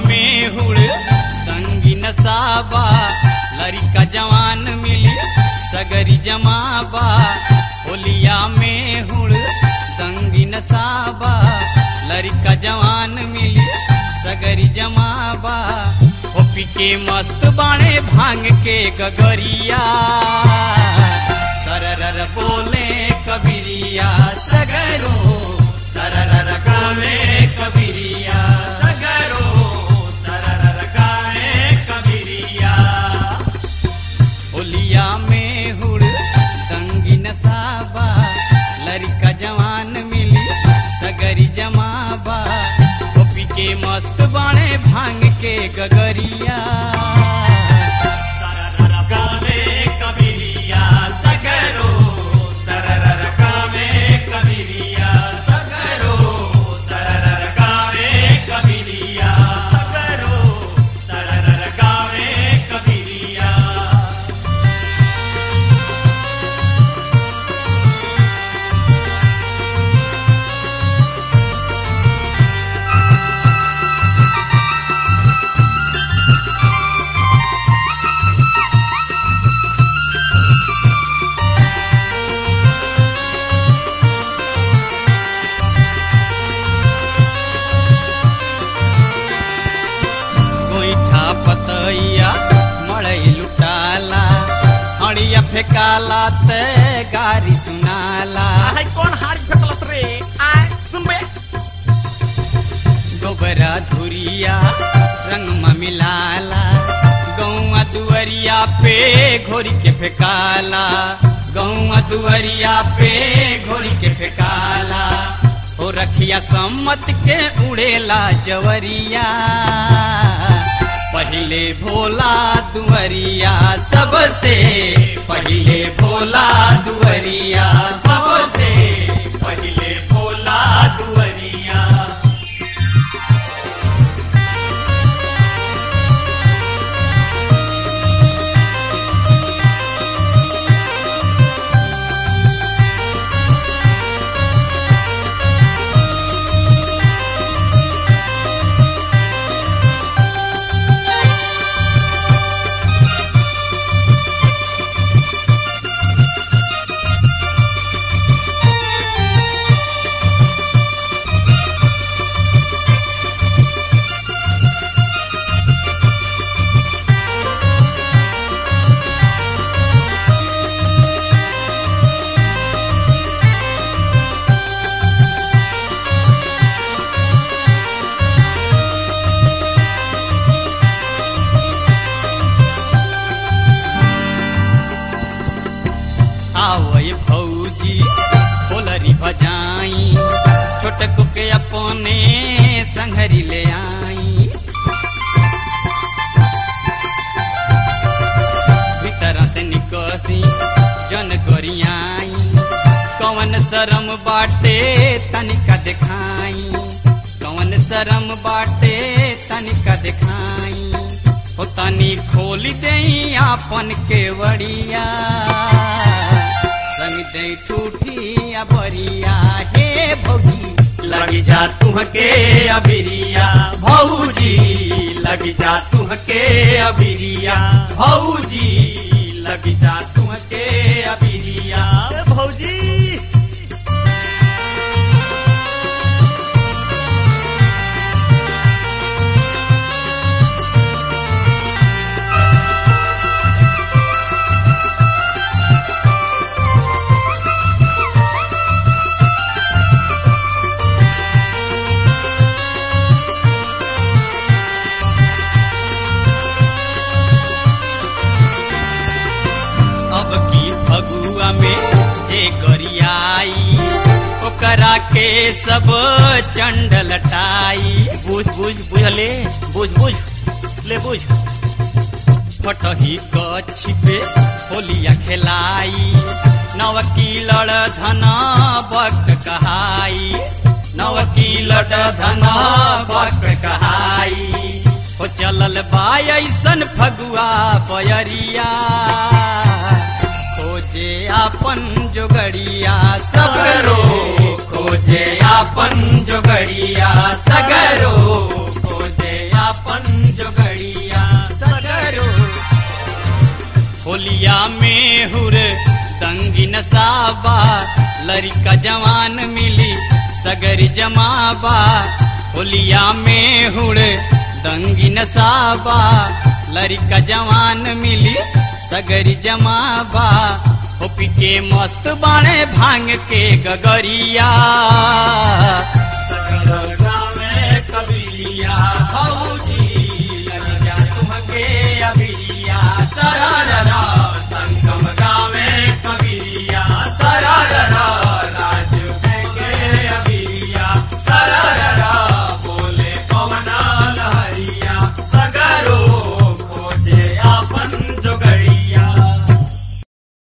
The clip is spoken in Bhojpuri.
में हुड़ तंगी नसाबा लड़का जवान मिली सगरी जमाबा होलिया में हुड़ तंगी नसाबा लड़का जवान मिली सगरी जमाबा होपी के मस्त बाणे भांग के गगरिया सरर बोले कबीरिया सगरो सरर गावे कबीरिया सगरो सरर गावे कबीरिया होलिया में हुड़ तंगी नसाबा लड़का जवान मिली सगरी जमाबा होपी के मस्त बाणे भांग के गगरिया सरर गावे कबीरिया सगरो सरर गावे कबीरिया सगरो सरर गावे कबीरिया सगरो सरर गावे कबीरिया गोईठा पतैया मड़ई लुटाला अड़िया फेकाला ते गारी सुनाला हाय कौन हार फेकलस रे आय सुनबे गोबरा धुरिया रंग में मिलाला गौआ दुअरिया पे घोरी के फेकाला गौआ दुअरिया पे घोरी के फेकाला ओ रखिया सम्मत के उड़ेला जवरिया पहिले भोला दुअरिया सबसे पहिले भोला दुअरिया सबसे पहिले भोला दुअरिया आवय भौजी होलरी बजाई छोटक के अपने संघरी ले आई भीतर से निकसी जन गरियाई कवन शरम बाटे तनिका देखाई कवन शरम बाटे तनिका देखाई हो तनी खोल दे आपन केवड़िया संग दे ठूठिया बरिया हे भौजी लगी जा तुहके अबिरिया भौजी लगी जा तुहके अबिरिया भौजी लगी जा तुहके अबिरिया ए भौजी अब की फगुआ में जे गरियाई ओकरा के सब चंड लटाई बुझ बुझ बुझले बुझ बुझ ले बुझ फटही कछि पे होलिया खेलाई नवकी लड़ धन बक कहाई नवकी लड़ धन बक कहाई हो चलल बाय ऐसन फगुआ बयरिया खोजे आपन जोगड़िया सगरो खोजे आपन जोगड़िया सगरो खोजे आपन होलिया में हुर तंगी नसाबा लड़का जवान मिली सगरी जमाबा होलिया में हुड़ दंगी नसाबा लड़का जवान मिली सगरी जमाबा हो पिके मस्त बाणे भांग के गगरिया सगल गावे कबिलिया भौजी